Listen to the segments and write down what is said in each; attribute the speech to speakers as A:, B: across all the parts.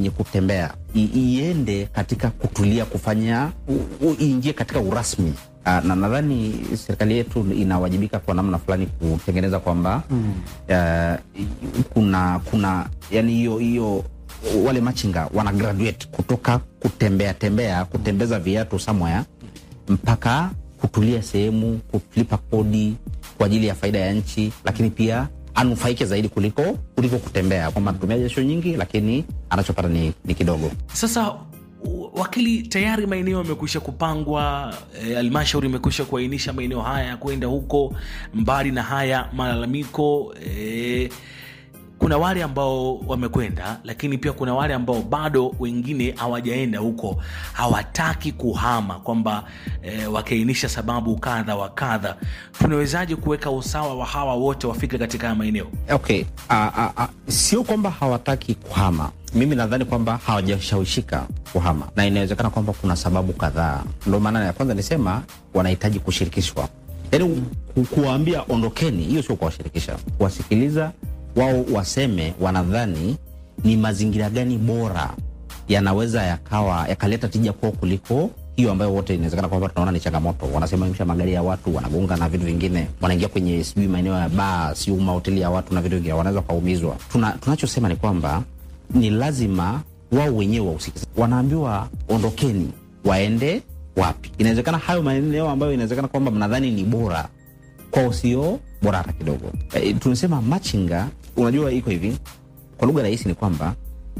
A: kwenye kutembea I, iende katika kutulia kufanya u- u- iingie katika urasmi Ah, na nadhani serikali yetu inawajibika kwa namna fulani kutengeneza kwamba mm. uh, kuna kuna yani hiyo hiyo wale machinga wana graduate kutoka kutembea tembea kutembeza viatu somewhere mpaka kutulia sehemu kulipa kodi kwa ajili ya faida ya nchi lakini pia anufaike zaidi kuliko kuliko kutembea kwamba anatumia jasho nyingi lakini anachopata ni, ni kidogo
B: Sasa u- wakili, tayari maeneo yamekwisha kupangwa, eh, halmashauri imekwisha kuainisha maeneo haya ya kwenda huko. Mbali na haya malalamiko eh, kuna wale ambao wamekwenda, lakini pia kuna wale ambao bado wengine hawajaenda huko, hawataki kuhama, kwamba eh, wakiainisha sababu kadha wa kadha. Tunawezaje kuweka usawa wa hawa wote wafike katika haya maeneo?
A: okay a, a, a, sio kwamba hawataki kuhama mimi nadhani kwamba hawajashawishika kuhama na inawezekana kwamba kuna sababu kadhaa ndo maana ya kwanza nisema wanahitaji kushirikishwa yaani ku, kuwaambia ondokeni hiyo sio kuwashirikisha kuwasikiliza wao waseme wanadhani ni mazingira gani bora yanaweza yakawa yakaleta tija kwao kuliko hiyo ambayo wote inawezekana kwamba tunaona ni changamoto wanasimamisha magari ya watu wanagonga na vitu vingine wanaingia kwenye sijui maeneo ya baa siu mahoteli ya watu na vitu vingine wanaweza wakaumizwa Tuna, tunachosema ni kwamba ni lazima wao wenyewe wahusike wanaambiwa ondokeni waende wapi inawezekana hayo maeneo ambayo inawezekana kwamba mnadhani ni bora kwao sio bora hata kidogo e, tunasema machinga unajua iko hivi kwa lugha rahisi ni kwamba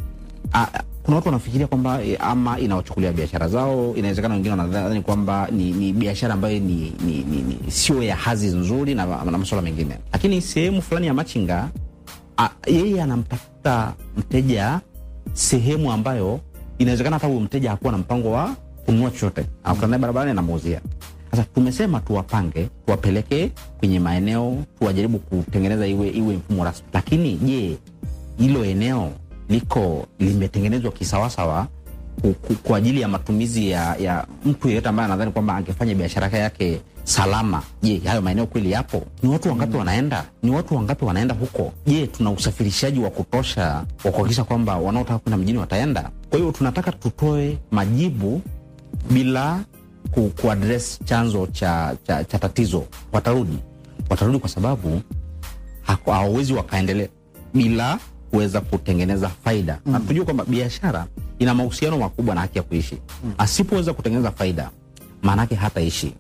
A: a, a- kuna watu wanafikiria kwamba e, ama inawachukulia biashara zao inawezekana wengine wanadhani kwamba ni, ni biashara ambayo ni, ni, ni, ni sio ya hazi nzuri na, na masuala mengine lakini sehemu fulani ya machinga a, yeye anampata mteja sehemu ambayo inawezekana hata huyo mteja hakuwa na mpango wa kununua chochote anakutana naye barabarani anamuuzia sasa tumesema tuwapange tuwapeleke kwenye maeneo tuwajaribu kutengeneza iwe, iwe mfumo rasmi lakini je hilo eneo liko limetengenezwa kisawasawa ku- ku- kwa ajili ya matumizi ya, ya mtu yeyote ambaye anadhani kwamba angefanya biashara yake salama je hayo maeneo kweli yapo ni watu wangapi wanaenda ni watu wangapi wanaenda huko je tuna usafirishaji wa kutosha wa kuhakikisha kwamba wanaotaka kwenda mjini wataenda kwa hiyo tunataka tutoe majibu bila ku, kuadres chanzo cha, cha, cha tatizo watarudi watarudi kwa sababu hako- hawawezi wakaendelea bila kuweza kutengeneza faida mm. na tujue kwamba biashara ina mahusiano makubwa na haki ya kuishi mm. asipoweza kutengeneza faida maanake hataishi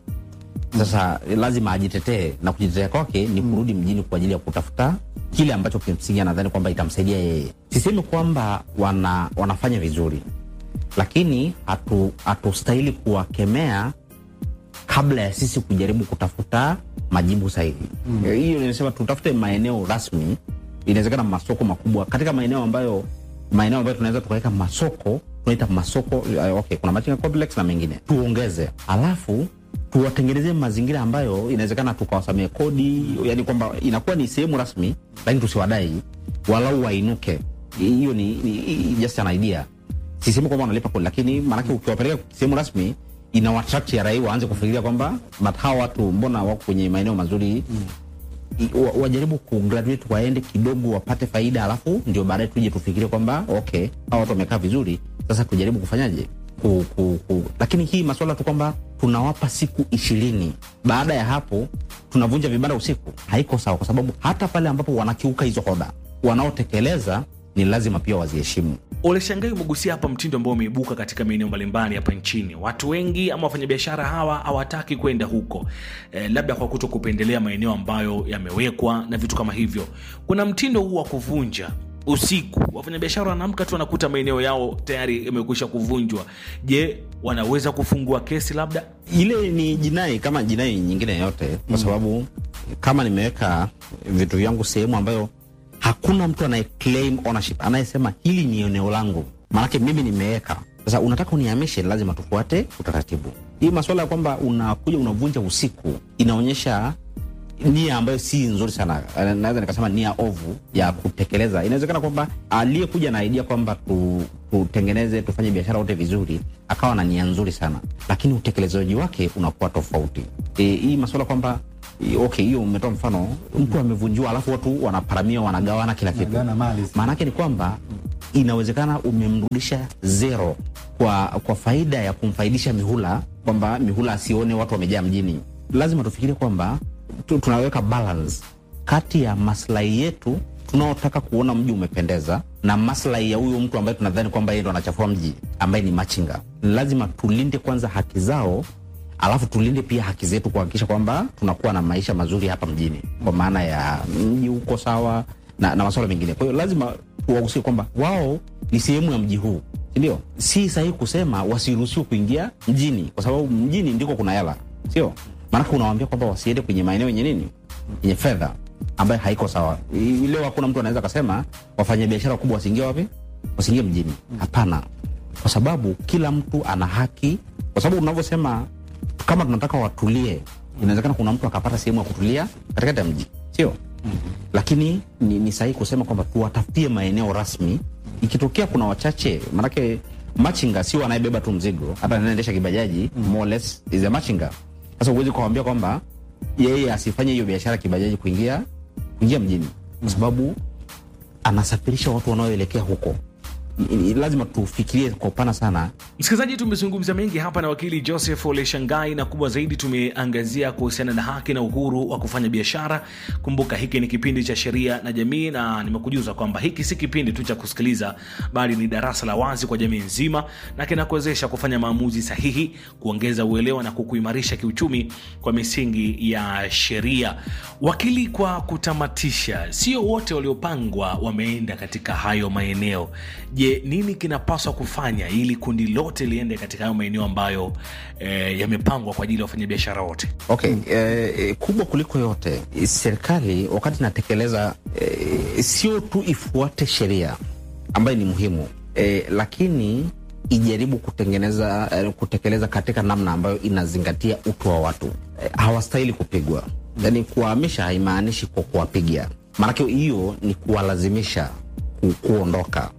A: sasa lazima ajitetee na kujitetea kwake ni kurudi mjini kwa ajili ya kutafuta kile ambacho kimsingi anadhani kwamba itamsaidia yeye sisemi kwamba wana, wanafanya vizuri lakini hatu- hatustahili kuwakemea kabla ya sisi kujaribu kutafuta majibu sahihi Eh, hiyo mm. nimesema tutafute maeneo rasmi inawezekana masoko makubwa katika maeneo ambayo maeneo ambayo tunaweza tukaweka masoko tunaita masoko uh, okay, kuna machinga complex na mengine tuongeze alafu tuwatengenezee mazingira ambayo inawezekana tukawasamia kodi yani kwamba inakuwa ni sehemu rasmi lakini tusiwadai walau wainuke hiyo ni, ni, ni just an idea sisemi kwamba wanalipa kodi lakini maanake ukiwapeleka sehemu rasmi ina attract ya raia waanze kufikiria kwamba but hawa watu mbona wako kwenye maeneo mazuri mm. wa, wajaribu kugraduate waende kidogo wapate faida alafu ndio baadaye tuje tufikirie kwamba okay hawa watu wamekaa vizuri sasa tujaribu kufanyaje ku, ku, ku. lakini hii maswala tu kwamba tunawapa siku ishirini baada ya hapo tunavunja vibanda usiku haiko sawa kwa sababu hata pale ambapo wanakiuka hizo hoda wanaotekeleza ni lazima pia waziheshimu
B: Ole Shangai umegusia hapa mtindo ambao umeibuka katika maeneo mbalimbali hapa nchini. Watu wengi ama wafanyabiashara hawa hawataki kwenda huko eh, labda kwa kuto kupendelea maeneo ambayo yamewekwa na vitu kama hivyo. Kuna mtindo huu wa kuvunja usiku, wafanyabiashara wanaamka tu wanakuta maeneo yao tayari yamekwisha kuvunjwa. Je, wanaweza kufungua kesi labda?
A: ile ni jinai kama jinai nyingine yote kwa sababu kama nimeweka vitu vyangu sehemu ambayo hakuna mtu anaye claim ownership anayesema hili ni eneo langu maanake mimi nimeweka sasa unataka unihamishe lazima tufuate utaratibu hii maswala ya kwamba unakuja unavunja usiku inaonyesha nia ambayo si nzuri sana Eh, naweza nikasema nia ovu ya kutekeleza inawezekana kwamba aliyekuja na idea kwamba tu, tutengeneze tufanye biashara wote vizuri akawa na nia nzuri sana lakini utekelezaji wake unakuwa tofauti e, hii maswala kwamba I- okay hiyo umetoa mfano mtu amevunjiwa alafu watu wanaparamia wanagawana kila kitu
C: Wanagawana mali.
A: maana yake ni kwamba inawezekana umemrudisha zero kwa kwa faida ya kumfaidisha mihula kwamba mihula asione watu wamejaa mjini lazima tufikirie kwamba tu, tunaweka balance kati ya maslahi yetu tunaotaka kuona mji umependeza na maslahi ya huyo mtu ambaye tunadhani kwamba yeye ndo anachafua mji ambaye ni machinga lazima tulinde kwanza haki zao alafu tulinde pia haki zetu kuhakikisha kwamba tunakuwa na maisha mazuri hapa mjini kwa maana ya mji uko sawa na, na masuala mengine kwa hiyo lazima tuwahusie kwamba wao ni sehemu ya mji huu sindio si sahihi kusema wasiruhusiwe kuingia mjini kwa sababu mjini ndiko kuna hela sio maanake unawambia kwamba wasiende kwenye maeneo yenye nini yenye fedha ambayo haiko sawa I- leo hakuna mtu anaweza akasema wafanya biashara kubwa wasiingie wapi wasiingie mjini hapana kwa sababu kila mtu ana haki kwa sababu unavyosema kama tunataka watulie inawezekana kuna mtu akapata sehemu ya kutulia katikati ya mji sio mm-hmm. lakini ni, ni sahihi kusema kwamba tuwatafutie maeneo rasmi ikitokea kuna wachache manake machinga sio anayebeba tu mzigo hata anaendesha kibajaji mm. more or less is a machinga sasa huwezi kuwambia kwamba yeye asifanye hiyo biashara kibajaji kuingia kuingia mjini kwa sababu anasafirisha watu wanaoelekea huko Ni- ni- lazima tufikirie kwa upana sana
B: msikilizaji tumezungumza mengi hapa na wakili joseph oleshangai na kubwa zaidi tumeangazia kuhusiana na haki na uhuru wa kufanya biashara kumbuka hiki ni kipindi cha sheria na jamii na nimekujuza kwamba hiki si kipindi tu cha kusikiliza bali ni darasa la wazi kwa jamii nzima na kinakuwezesha kufanya maamuzi sahihi kuongeza uelewa na kukuimarisha kiuchumi kwa misingi ya sheria wakili kwa kutamatisha sio wote waliopangwa wameenda katika hayo maeneo je nini kinapaswa kufanya ili kundi lote liende katika hayo maeneo ambayo eh, yamepangwa kwa ajili ya wafanyabiashara wote
A: okay eh, eh, kubwa kuliko yote eh, serikali wakati inatekeleza eh, sio tu ifuate sheria ambayo ni muhimu eh, lakini ijaribu kutengeneza eh, kutekeleza katika namna ambayo inazingatia utu wa watu eh, hawastahili kupigwa yaani kuwahamisha haimaanishi kwa kuwapiga maanake hiyo ni kuwalazimisha ku, kuondoka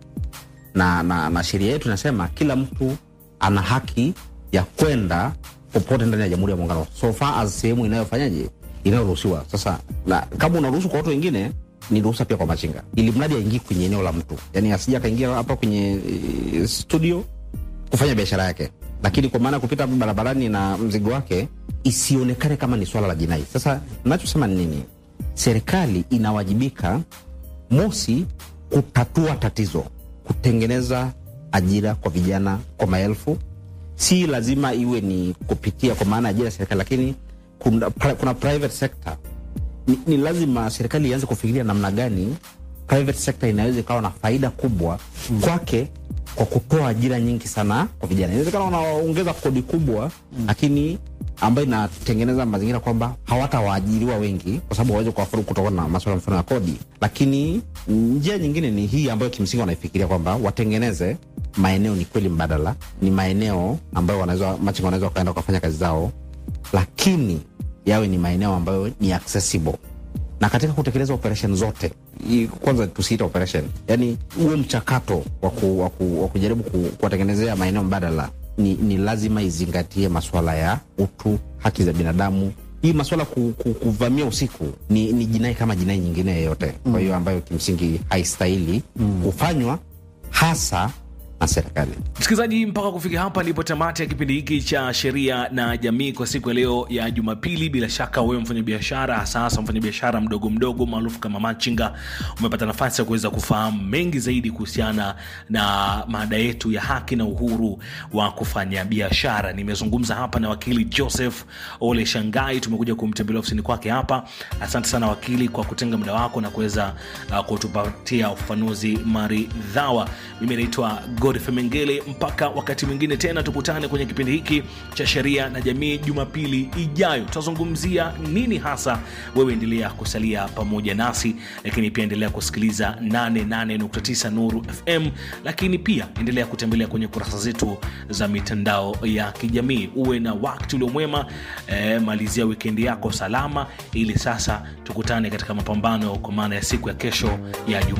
A: na, na, na sheria yetu inasema kila mtu ana haki ya kwenda popote ndani ya jamhuri ya muungano so far as sehemu inayofanyaje inayoruhusiwa sasa na, kama unaruhusu kwa watu wengine ni ruhusa pia kwa machinga ili mradi aingie kwenye eneo la mtu yani asija akaingia hapa kwenye e, studio kufanya biashara yake lakini kwa maana ya kupita hapo barabarani na mzigo wake isionekane kama ni swala la jinai sasa nachosema ni nini serikali inawajibika mosi kutatua tatizo kutengeneza ajira kwa vijana kwa maelfu si lazima iwe ni kupitia kwa maana ajira ya serikali lakini kuna, pri- kuna private sector ni, ni lazima serikali ianze kufikiria namna gani private sector inaweza ikawa na faida kubwa mm. kwake kwa kutoa ajira nyingi sana kwa vijana inawezekana wanaongeza kodi kubwa mm. lakini ambayo inatengeneza mazingira kwamba hawatawaajiriwa wengi kwa sababu waweze kuwafuru kutokana na maswala mfano ya kodi lakini njia nyingine ni hii ambayo kimsingi wanaifikiria kwamba watengeneze maeneo ni kweli mbadala ni maeneo ambayo wanaweza machinga wanaweza wakaenda wakafanya kazi zao lakini yawe ni maeneo ambayo ni accessible na katika kutekeleza operation zote hii kwanza tusiita operation yani huo mchakato wa ku- wa ku- wa kujaribu ku- kuwatengenezea maeneo mbadala ni, ni lazima izingatie maswala ya utu haki za binadamu hii maswala ku, ku, kuvamia usiku ni, ni jinai kama jinai nyingine yeyote kwa hiyo ambayo kimsingi haistahili kufanywa hasa na serikali
B: msikilizaji mpaka kufikia hapa ndipo tamati ya kipindi hiki cha sheria na jamii kwa siku ya leo ya jumapili bila shaka wewe mfanyabiashara hasa hasa mfanyabiashara mdogo mdogo maarufu kama machinga umepata nafasi ya kuweza kufahamu mengi zaidi kuhusiana na mada yetu ya haki na uhuru wa kufanya biashara nimezungumza hapa na wakili joseph ole shangai tumekuja kumtembelea ofisini kwake hapa asante sana wakili kwa kutenga muda wako na kuweza uh, kutupatia ufafanuzi maridhawa mimi naitwa godfrey mengele mpaka wakati mwingine tena tukutane kwenye kipindi hiki cha sheria na jamii jumapili ijayo tutazungumzia nini hasa wewe endelea kusalia pamoja nasi lakini pia endelea kusikiliza 88.9 nuru fm lakini pia endelea kutembelea kwenye kurasa zetu za mitandao ya kijamii uwe na wakati uliomwema eh, malizia wikendi yako salama ili sasa tukutane katika mapambano kwa maana ya siku ya kesho ya juma